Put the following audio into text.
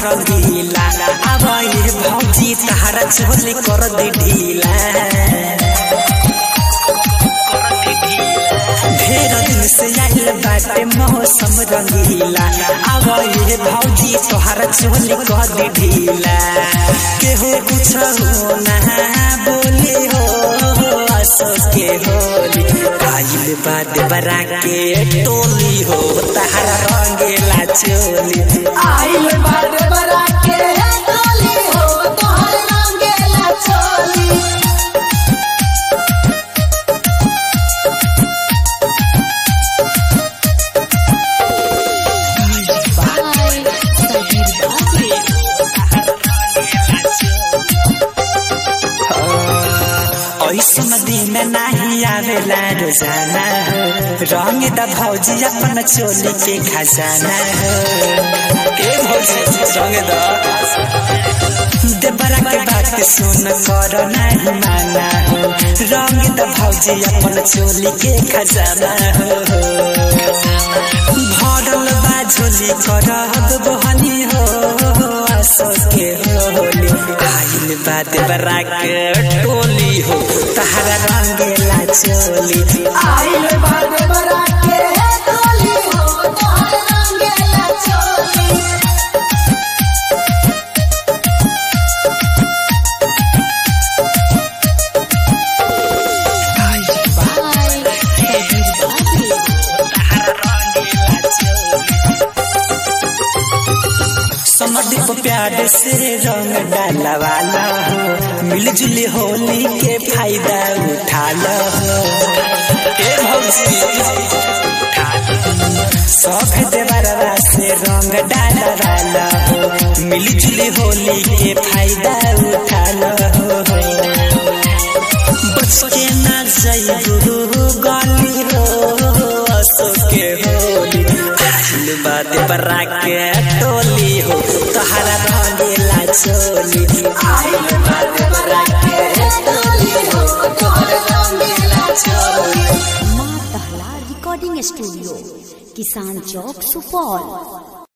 रंगीला अब ये भौजी तहरा झोली कर दे ढीला ढेर दिन से आइल बाटे मौसम रंगीला अब ये भौजी तोहरा झोली कर दे ढीला केहू कुछ हो ना बोली हो असो के होली आइल बाद बरा के टोली हो तहरा रंगीला चोली आइल बार बरा के टोली हो तोहर रंगेला चोली ऐसन दिन नहीं आवेला रोजाना हो रंग द भौजी अपन चोली के खजाना हो ए भौजी रंग द देवरा के बात सुन कर नहीं माना हो रंग द भौजी अपन चोली के खजाना हो भरल बा झोली करब बहनी हो असो के होली आइल बा देवरा के टोली हो तहरा रंगेला चोली आइल बार बरा के टोली हो तोहर रंगेला चोली समदीप प्यार से रंग डाला वाला हो मिलजुल होली के फायदा उठा लो हो ए भौजी सब देवरवा से रंग डाला वाला हो मिलजुल होली के फायदा उठा लो हो बच के ना जाइबू गली हो असो के होली आइल बात बरा के टोली हो तहरा रंगेला चोली आइल बार बरा के टोली हो तोहर रंगेला चोली माँ दहला रिकॉर्डिंग स्टूडियो किसान चौक सुपौल